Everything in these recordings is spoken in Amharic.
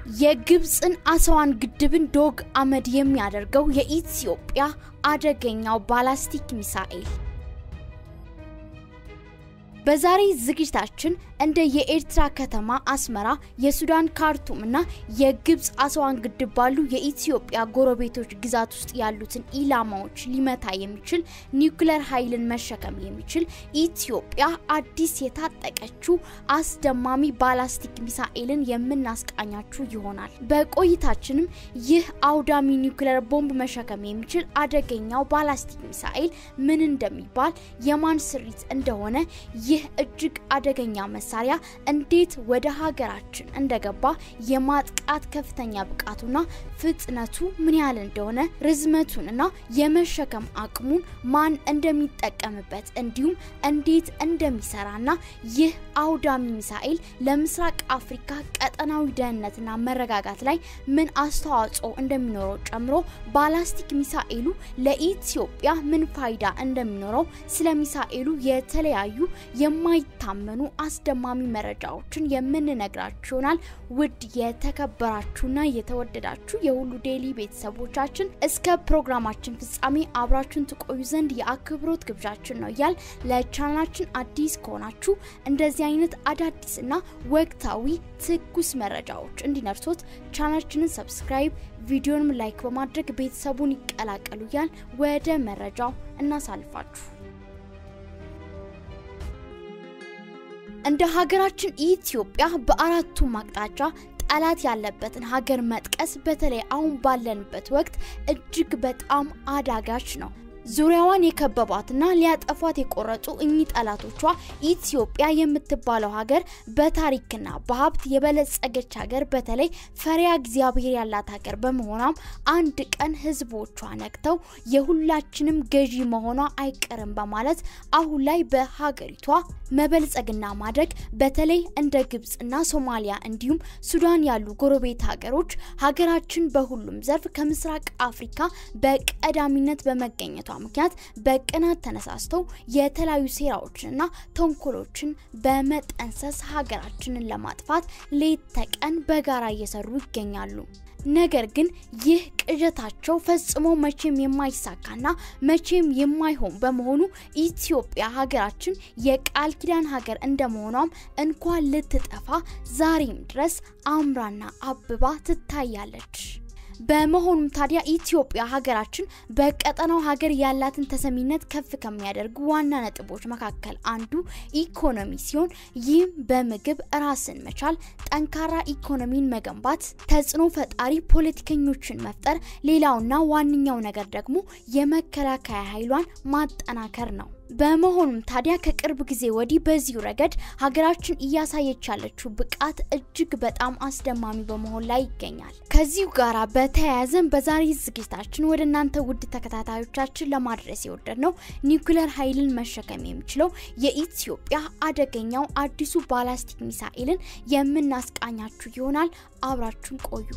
የግብፅን አስዋን ግድብን ዶግ አመድ የሚያደርገው የኢትዮጵያ አደገኛው ባላስቲክ ሚሳኤል። በዛሬ ዝግጅታችን እንደ የኤርትራ ከተማ አስመራ፣ የሱዳን ካርቱም እና የግብፅ አስዋን ግድብ ባሉ የኢትዮጵያ ጎረቤቶች ግዛት ውስጥ ያሉትን ኢላማዎች ሊመታ የሚችል ኒውክለር ኃይልን መሸከም የሚችል ኢትዮጵያ አዲስ የታጠቀችው አስደማሚ ባላስቲክ ሚሳኤልን የምናስቃኛችሁ ይሆናል። በቆይታችንም ይህ አውዳሚ ኒውክለር ቦምብ መሸከም የሚችል አደገኛው ባላስቲክ ሚሳኤል ምን እንደሚባል፣ የማን ስሪት እንደሆነ ይህ እጅግ አደገኛ መሳሪያ እንዴት ወደ ሀገራችን እንደገባ የማጥቃት ከፍተኛ ብቃቱና ፍጥነቱ ምን ያህል እንደሆነ ርዝመቱንና የመሸከም አቅሙን ማን እንደሚጠቀምበት እንዲሁም እንዴት እንደሚሰራና ይህ አውዳሚ ሚሳኤል ለምስራቅ አፍሪካ ቀጠናዊ ደህንነትና መረጋጋት ላይ ምን አስተዋጽኦ እንደሚኖረው ጨምሮ ባላስቲክ ሚሳኤሉ ለኢትዮጵያ ምን ፋይዳ እንደሚኖረው ስለ ሚሳኤሉ የተለያዩ የማይታመኑ አስደማሚ መረጃዎችን የምንነግራችሁ ይሆናል። ውድ የተከበራችሁና የተወደዳችሁ የሁሉ ዴይሊ ቤተሰቦቻችን እስከ ፕሮግራማችን ፍጻሜ አብራችሁን ትቆዩ ዘንድ የአክብሮት ግብዣችን ነው እያል ለቻናላችን አዲስ ከሆናችሁ እንደዚህ አይነት አዳዲስና ወቅታዊ ትኩስ መረጃዎች እንዲነርሶት ቻናላችንን ሰብስክራይብ፣ ቪዲዮንም ላይክ በማድረግ ቤተሰቡን ይቀላቀሉ እያል ወደ መረጃው እናሳልፋችሁ። እንደ ሀገራችን ኢትዮጵያ በአራቱም አቅጣጫ ጠላት ያለበትን ሀገር መጥቀስ በተለይ አሁን ባለንበት ወቅት እጅግ በጣም አዳጋች ነው። ዙሪያዋን የከበቧትና ሊያጠፏት የቆረጡ እኚህ ጠላቶቿ ኢትዮጵያ የምትባለው ሀገር በታሪክና በሀብት የበለጸገች ሀገር በተለይ ፈሪያ እግዚአብሔር ያላት ሀገር በመሆኗም አንድ ቀን ሕዝቦቿ ነቅተው የሁላችንም ገዢ መሆኗ አይቀርም በማለት አሁን ላይ በሀገሪቷ መበልጸግና ማደግ በተለይ እንደ ግብፅና ሶማሊያ እንዲሁም ሱዳን ያሉ ጎረቤት ሀገሮች ሀገራችን በሁሉም ዘርፍ ከምስራቅ አፍሪካ በቀዳሚነት በመገኘቷ ምክንያት በቅናት ተነሳስተው የተለያዩ ሴራዎችንና ተንኮሎችን በመጠንሰስ ሀገራችንን ለማጥፋት ሌት ተቀን በጋራ እየሰሩ ይገኛሉ። ነገር ግን ይህ ቅዠታቸው ፈጽሞ መቼም የማይሳካና መቼም የማይሆን በመሆኑ ኢትዮጵያ ሀገራችን የቃል ኪዳን ሀገር እንደመሆኗም እንኳን ልትጠፋ ዛሬም ድረስ አምራና አብባ ትታያለች። በመሆኑም ታዲያ ኢትዮጵያ ሀገራችን በቀጠናው ሀገር ያላትን ተሰሚነት ከፍ ከሚያደርጉ ዋና ነጥቦች መካከል አንዱ ኢኮኖሚ ሲሆን ይህም በምግብ ራስን መቻል፣ ጠንካራ ኢኮኖሚን መገንባት፣ ተጽዕኖ ፈጣሪ ፖለቲከኞችን መፍጠር፣ ሌላውና ዋነኛው ነገር ደግሞ የመከላከያ ኃይሏን ማጠናከር ነው። በመሆኑም ታዲያ ከቅርብ ጊዜ ወዲህ በዚሁ ረገድ ሀገራችን እያሳየች ያለችው ብቃት እጅግ በጣም አስደማሚ በመሆን ላይ ይገኛል። ከዚሁ ጋር በተያያዘን በዛሬ ዝግጅታችን ወደ እናንተ ውድ ተከታታዮቻችን ለማድረስ የወደድ ነው ኒውክለር ኃይልን መሸከም የሚችለው የኢትዮጵያ አደገኛው አዲሱ ባላስቲክ ሚሳኤልን የምናስቃኛችሁ ይሆናል። አብራችሁን ቆዩ።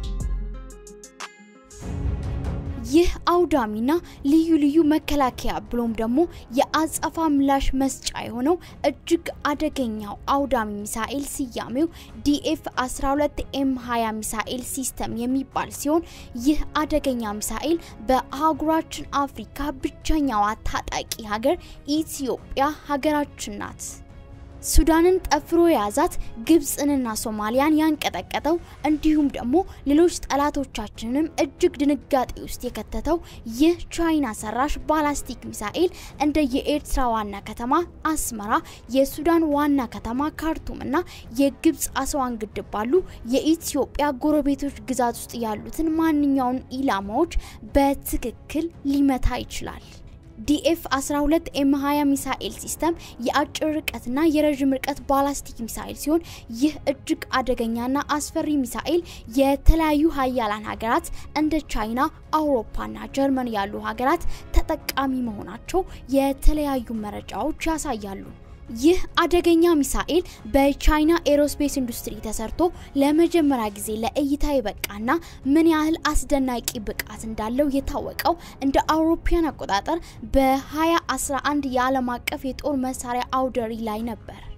ይህ አውዳሚና ልዩ ልዩ መከላከያ ብሎም ደግሞ የአጸፋ ምላሽ መስጫ የሆነው እጅግ አደገኛው አውዳሚ ሚሳኤል ስያሜው ዲኤፍ 12 ኤም 20 ሚሳኤል ሲስተም የሚባል ሲሆን ይህ አደገኛ ሚሳኤል በአህጉራችን አፍሪካ ብቸኛዋ ታጣቂ ሀገር ኢትዮጵያ ሀገራችን ናት። ሱዳንን ጠፍሮ የያዛት ግብፅንና ሶማሊያን ያንቀጠቀጠው እንዲሁም ደግሞ ሌሎች ጠላቶቻችንንም እጅግ ድንጋጤ ውስጥ የከተተው ይህ ቻይና ሰራሽ ባላስቲክ ሚሳኤል እንደ የኤርትራ ዋና ከተማ አስመራ፣ የሱዳን ዋና ከተማ ካርቱም እና የግብፅ አስዋን ግድብ ባሉ የኢትዮጵያ ጎረቤቶች ግዛት ውስጥ ያሉትን ማንኛውን ኢላማዎች በትክክል ሊመታ ይችላል። ዲኤፍ 12 ኤም 20 ሚሳኤል ሲስተም የአጭር ርቀትና የረዥም ርቀት ባላስቲክ ሚሳኤል ሲሆን ይህ እጅግ አደገኛና አስፈሪ ሚሳኤል የተለያዩ ሀያላን ሀገራት እንደ ቻይና፣ አውሮፓና ጀርመን ያሉ ሀገራት ተጠቃሚ መሆናቸው የተለያዩ መረጃዎች ያሳያሉ። ይህ አደገኛ ሚሳኤል በቻይና ኤሮስፔስ ኢንዱስትሪ ተሰርቶ ለመጀመሪያ ጊዜ ለእይታ የበቃና ምን ያህል አስደናቂ ብቃት እንዳለው የታወቀው እንደ አውሮፓያን አቆጣጠር በ2011 የዓለም አቀፍ የጦር መሳሪያ አውደሪ ላይ ነበር።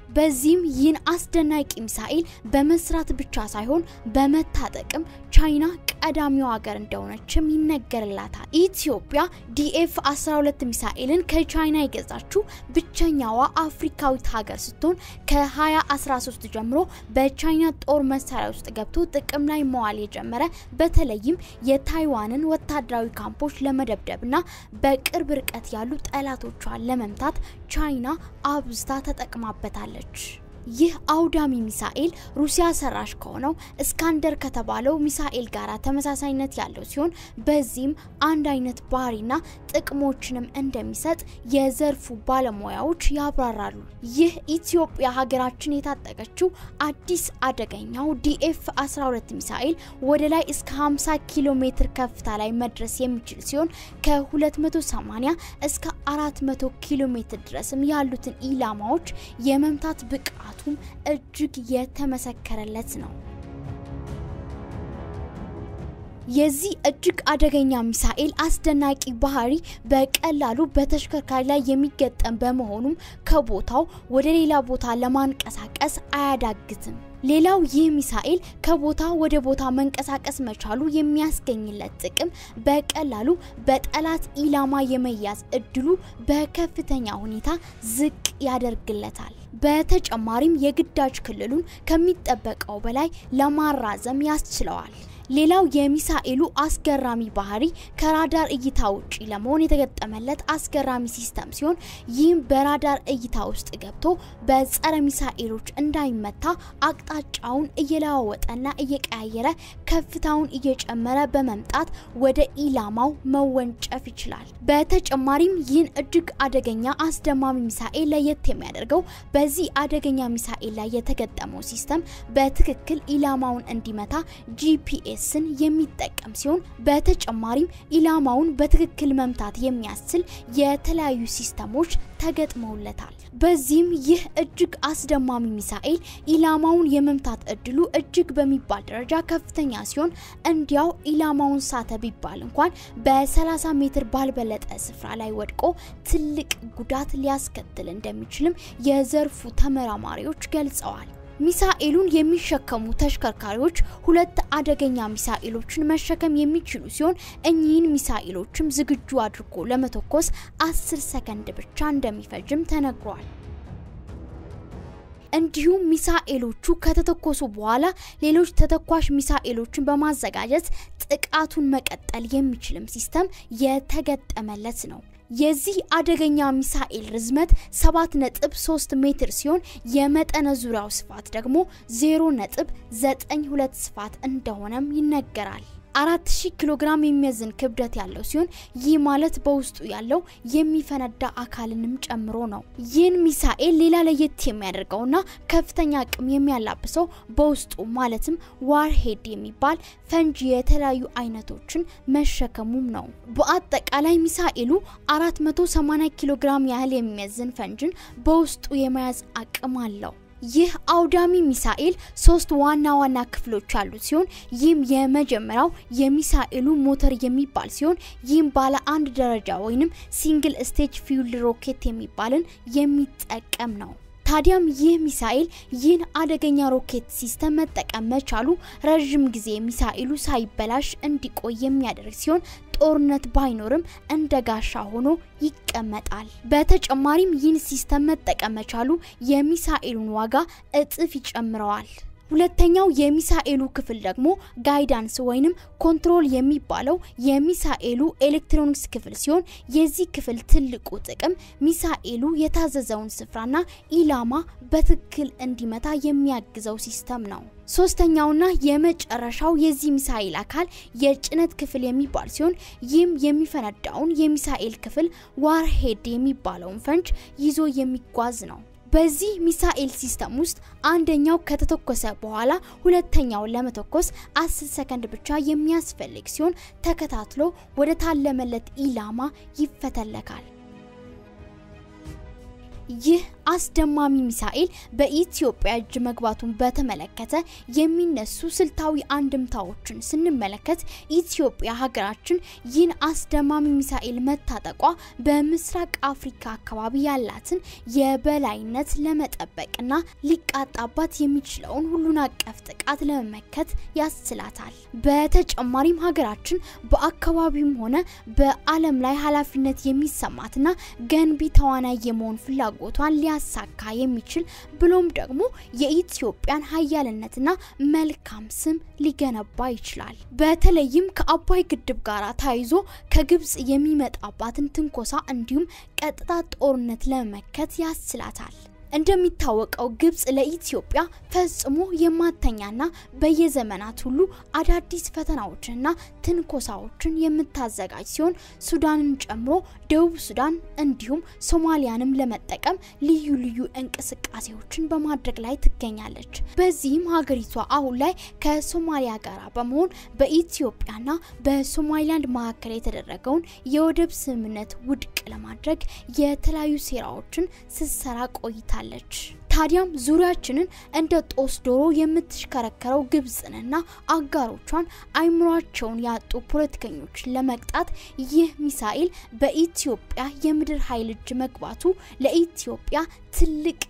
በዚህም ይህን አስደናቂ ሚሳኤል በመስራት ብቻ ሳይሆን በመታጠቅም ቻይና ቀዳሚው ሀገር እንደሆነችም ይነገርላታል። ኢትዮጵያ ዲኤፍ 12 ሚሳኤልን ከቻይና የገዛችው ብቸኛዋ አፍሪካዊት ሀገር ስትሆን ከ2013 ጀምሮ በቻይና ጦር መሳሪያ ውስጥ ገብቶ ጥቅም ላይ መዋል የጀመረ በተለይም የታይዋንን ወታደራዊ ካምፖች ለመደብደብና በቅርብ ርቀት ያሉ ጠላቶቿን ለመምታት ቻይና አብዝታ ተጠቅማበታለች። ይህ አውዳሚ ሚሳኤል ሩሲያ ሰራሽ ከሆነው እስካንደር ከተባለው ሚሳኤል ጋር ተመሳሳይነት ያለው ሲሆን በዚህም አንድ አይነት ባህሪና ጥቅሞችንም እንደሚሰጥ የዘርፉ ባለሙያዎች ያብራራሉ። ይህ ኢትዮጵያ ሀገራችን የታጠቀችው አዲስ አደገኛው ዲኤፍ 12 ሚሳኤል ወደ ላይ እስከ 50 ኪሎ ሜትር ከፍታ ላይ መድረስ የሚችል ሲሆን ከ280 እስከ 400 ኪሎ ሜትር ድረስም ያሉትን ኢላማዎች የመምታት ብቃቱም እጅግ የተመሰከረለት ነው። የዚህ እጅግ አደገኛ ሚሳኤል አስደናቂ ባህሪ በቀላሉ በተሽከርካሪ ላይ የሚገጠም በመሆኑም ከቦታው ወደ ሌላ ቦታ ለማንቀሳቀስ አያዳግትም። ሌላው ይህ ሚሳኤል ከቦታ ወደ ቦታ መንቀሳቀስ መቻሉ የሚያስገኝለት ጥቅም በቀላሉ በጠላት ኢላማ የመያዝ እድሉ በከፍተኛ ሁኔታ ዝቅ ያደርግለታል። በተጨማሪም የግዳጅ ክልሉን ከሚጠበቀው በላይ ለማራዘም ያስችለዋል። ሌላው የሚሳኤሉ አስገራሚ ባህሪ ከራዳር እይታ ውጪ ለመሆን የተገጠመለት አስገራሚ ሲስተም ሲሆን ይህም በራዳር እይታ ውስጥ ገብቶ በጸረ ሚሳኤሎች እንዳይመታ አቅጣጫውን እየለዋወጠና እየቀያየረ ከፍታውን እየጨመረ በመምጣት ወደ ኢላማው መወንጨፍ ይችላል። በተጨማሪም ይህን እጅግ አደገኛ አስደማሚ ሚሳኤል ለየት የሚያደርገው በዚህ አደገኛ ሚሳኤል ላይ የተገጠመው ሲስተም በትክክል ኢላማውን እንዲመታ ጂፒኤስ ስን የሚጠቀም ሲሆን በተጨማሪም ኢላማውን በትክክል መምታት የሚያስችል የተለያዩ ሲስተሞች ተገጥመውለታል። በዚህም ይህ እጅግ አስደማሚ ሚሳኤል ኢላማውን የመምታት እድሉ እጅግ በሚባል ደረጃ ከፍተኛ ሲሆን እንዲያው ኢላማውን ሳተ ቢባል እንኳን በ30 ሜትር ባልበለጠ ስፍራ ላይ ወድቆ ትልቅ ጉዳት ሊያስከትል እንደሚችልም የዘርፉ ተመራማሪዎች ገልጸዋል። ሚሳኤሉን የሚሸከሙ ተሽከርካሪዎች ሁለት አደገኛ ሚሳኤሎችን መሸከም የሚችሉ ሲሆን እኚህን ሚሳኤሎችም ዝግጁ አድርጎ ለመተኮስ አስር ሰከንድ ብቻ እንደሚፈጅም ተነግሯል። እንዲሁም ሚሳኤሎቹ ከተተኮሱ በኋላ ሌሎች ተተኳሽ ሚሳኤሎችን በማዘጋጀት ጥቃቱን መቀጠል የሚችልም ሲስተም የተገጠመለት ነው። የዚህ አደገኛ ሚሳኤል ርዝመት 7.3 ሜትር ሲሆን የመጠነ ዙሪያው ስፋት ደግሞ 0.92 ስፋት እንደሆነም ይነገራል። 4000 ኪሎ ግራም የሚመዝን ክብደት ያለው ሲሆን ይህ ማለት በውስጡ ያለው የሚፈነዳ አካልንም ጨምሮ ነው። ይህን ሚሳኤል ሌላ ለየት የሚያደርገውና ከፍተኛ አቅም የሚያላብሰው በውስጡ ማለትም ዋርሄድ የሚባል ፈንጂ የተለያዩ አይነቶችን መሸከሙም ነው። በአጠቃላይ ሚሳኤሉ 480 ኪሎ ግራም ያህል የሚመዝን ፈንጅን በውስጡ የመያዝ አቅም አለው። ይህ አውዳሚ ሚሳኤል ሶስት ዋና ዋና ክፍሎች ያሉት ሲሆን ይህም የመጀመሪያው የሚሳኤሉ ሞተር የሚባል ሲሆን ይህም ባለ አንድ ደረጃ ወይንም ሲንግል ስቴጅ ፊውል ሮኬት የሚባልን የሚጠቀም ነው። ታዲያም ይህ ሚሳኤል ይህን አደገኛ ሮኬት ሲስተም መጠቀም መቻሉ ረዥም ጊዜ ሚሳኤሉ ሳይበላሽ እንዲቆይ የሚያደርግ ሲሆን ጦርነት ባይኖርም እንደ ጋሻ ሆኖ ይቀመጣል። በተጨማሪም ይህን ሲስተም መጠቀም መቻሉ የሚሳኤሉን ዋጋ እጥፍ ይጨምረዋል። ሁለተኛው የሚሳኤሉ ክፍል ደግሞ ጋይዳንስ ወይንም ኮንትሮል የሚባለው የሚሳኤሉ ኤሌክትሮኒክስ ክፍል ሲሆን የዚህ ክፍል ትልቁ ጥቅም ሚሳኤሉ የታዘዘውን ስፍራና ኢላማ በትክክል እንዲመታ የሚያግዘው ሲስተም ነው። ሶስተኛውና የመጨረሻው የዚህ ሚሳኤል አካል የጭነት ክፍል የሚባል ሲሆን ይህም የሚፈነዳውን የሚሳኤል ክፍል ዋርሄድ የሚባለውን ፈንጅ ይዞ የሚጓዝ ነው። በዚህ ሚሳኤል ሲስተም ውስጥ አንደኛው ከተተኮሰ በኋላ ሁለተኛውን ለመተኮስ አስር ሰከንድ ብቻ የሚያስፈልግ ሲሆን ተከታትሎ ወደ ታለመለት ኢላማ ይፈተለካል። ይህ አስደማሚ ሚሳኤል በኢትዮጵያ እጅ መግባቱን በተመለከተ የሚነሱ ስልታዊ አንድምታዎችን ስንመለከት ኢትዮጵያ ሀገራችን ይህን አስደማሚ ሚሳኤል መታጠቋ በምስራቅ አፍሪካ አካባቢ ያላትን የበላይነት ለመጠበቅና ሊቃጣባት የሚችለውን ሁሉን አቀፍ ጥቃት ለመመከት ያስችላታል። በተጨማሪም ሀገራችን በአካባቢውም ሆነ በዓለም ላይ ኃላፊነት የሚሰማትና ገንቢ ተዋናይ የመሆን ፍላጎቷን ሊያሳካ የሚችል ብሎም ደግሞ የኢትዮጵያን ሀያልነትና መልካም ስም ሊገነባ ይችላል። በተለይም ከአባይ ግድብ ጋር ተያይዞ ከግብጽ የሚመጣባትን ትንኮሳ እንዲሁም ቀጥታ ጦርነት ለመመከት ያስችላታል። እንደሚታወቀው ግብጽ ለኢትዮጵያ ፈጽሞ የማተኛና በየዘመናት ሁሉ አዳዲስ ፈተናዎችንና ትንኮሳዎችን የምታዘጋጅ ሲሆን ሱዳንን ጨምሮ ደቡብ ሱዳን እንዲሁም ሶማሊያንም ለመጠቀም ልዩ ልዩ እንቅስቃሴዎችን በማድረግ ላይ ትገኛለች። በዚህም ሀገሪቷ አሁን ላይ ከሶማሊያ ጋር በመሆን በኢትዮጵያና በሶማሊላንድ መካከል የተደረገውን የወደብ ስምምነት ውድቅ ለማድረግ የተለያዩ ሴራዎችን ስትሰራ ቆይታለች። ታዲያም ዙሪያችንን እንደ ጦስ ዶሮ የምትሽከረከረው ግብጽንና አጋሮቿን አይምሯቸውን ያጡ ፖለቲከኞችን ለመቅጣት ይህ ሚሳኤል በኢትዮጵያ የምድር ኃይል እጅ መግባቱ ለኢትዮጵያ ትልቅ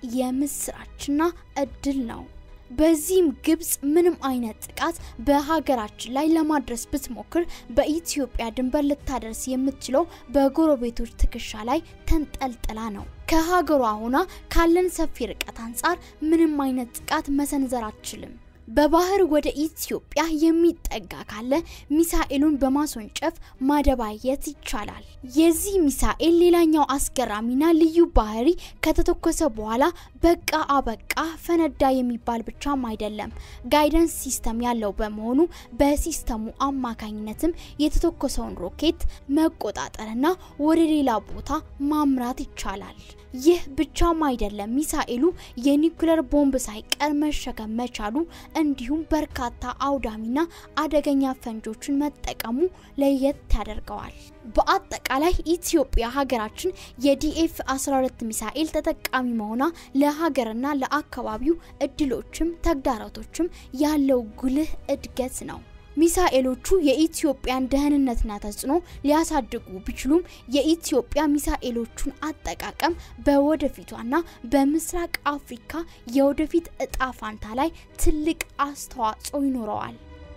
የምስራችና እድል ነው። በዚህም ግብጽ ምንም አይነት ጥቃት በሀገራችን ላይ ለማድረስ ብትሞክር በኢትዮጵያ ድንበር ልታደርስ የምትችለው በጎረቤቶች ትከሻ ላይ ተንጠልጥላ ነው። ከሀገሯ ሆና ካለን ሰፊ ርቀት አንጻር ምንም አይነት ጥቃት መሰንዘር አትችልም። በባህር ወደ ኢትዮጵያ የሚጠጋ ካለ ሚሳኤሉን በማስወንጨፍ ማደባየት ይቻላል። የዚህ ሚሳኤል ሌላኛው አስገራሚና ልዩ ባህሪ ከተተኮሰ በኋላ በቃ አበቃ ፈነዳ የሚባል ብቻም አይደለም። ጋይደንስ ሲስተም ያለው በመሆኑ በሲስተሙ አማካኝነትም የተተኮሰውን ሮኬት መቆጣጠርና ወደ ሌላ ቦታ ማምራት ይቻላል። ይህ ብቻም አይደለም። ሚሳኤሉ የኒውክለር ቦምብ ሳይቀር መሸከም መቻሉ እንዲሁም በርካታ አውዳሚና አደገኛ ፈንጆችን መጠቀሙ ለየት ያደርገዋል። በአጠቃላይ ኢትዮጵያ ሀገራችን የዲኤፍ 12 ሚሳኤል ተጠቃሚ መሆኗ ለሀገርና ለአካባቢው እድሎችም ተግዳሮቶችም ያለው ጉልህ እድገት ነው። ሚሳኤሎቹ የኢትዮጵያን ደህንነትና ተጽዕኖ ሊያሳድጉ ቢችሉም የኢትዮጵያ ሚሳኤሎቹን አጠቃቀም በወደፊቷና በምስራቅ አፍሪካ የወደፊት እጣ ፋንታ ላይ ትልቅ አስተዋጽኦ ይኖረዋል።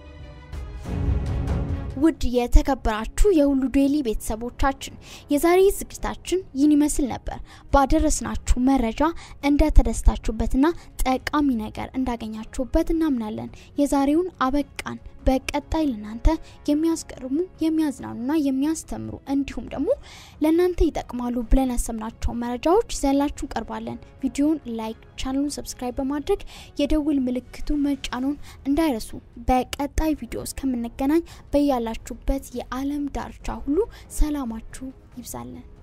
ውድ የተከበራችሁ የሁሉ ዴይሊ ቤተሰቦቻችን የዛሬ ዝግጅታችን ይህን ይመስል ነበር። ባደረስናችሁ መረጃ እንደተደስታችሁበትና ጠቃሚ ነገር እንዳገኛችሁበት እናምናለን። የዛሬውን አበቃን። በቀጣይ ለእናንተ የሚያስገርሙ የሚያዝናኑና የሚያስተምሩ እንዲሁም ደግሞ ለእናንተ ይጠቅማሉ ብለን ያሰብናቸው መረጃዎች ይዘንላችሁ ቀርባለን። ቪዲዮን ላይክ፣ ቻናሉን ሰብስክራይብ በማድረግ የደውል ምልክቱ መጫኑን እንዳይረሱ። በቀጣይ ቪዲዮ እስከምንገናኝ በያላችሁበት የዓለም ዳርቻ ሁሉ ሰላማችሁ ይብዛለን።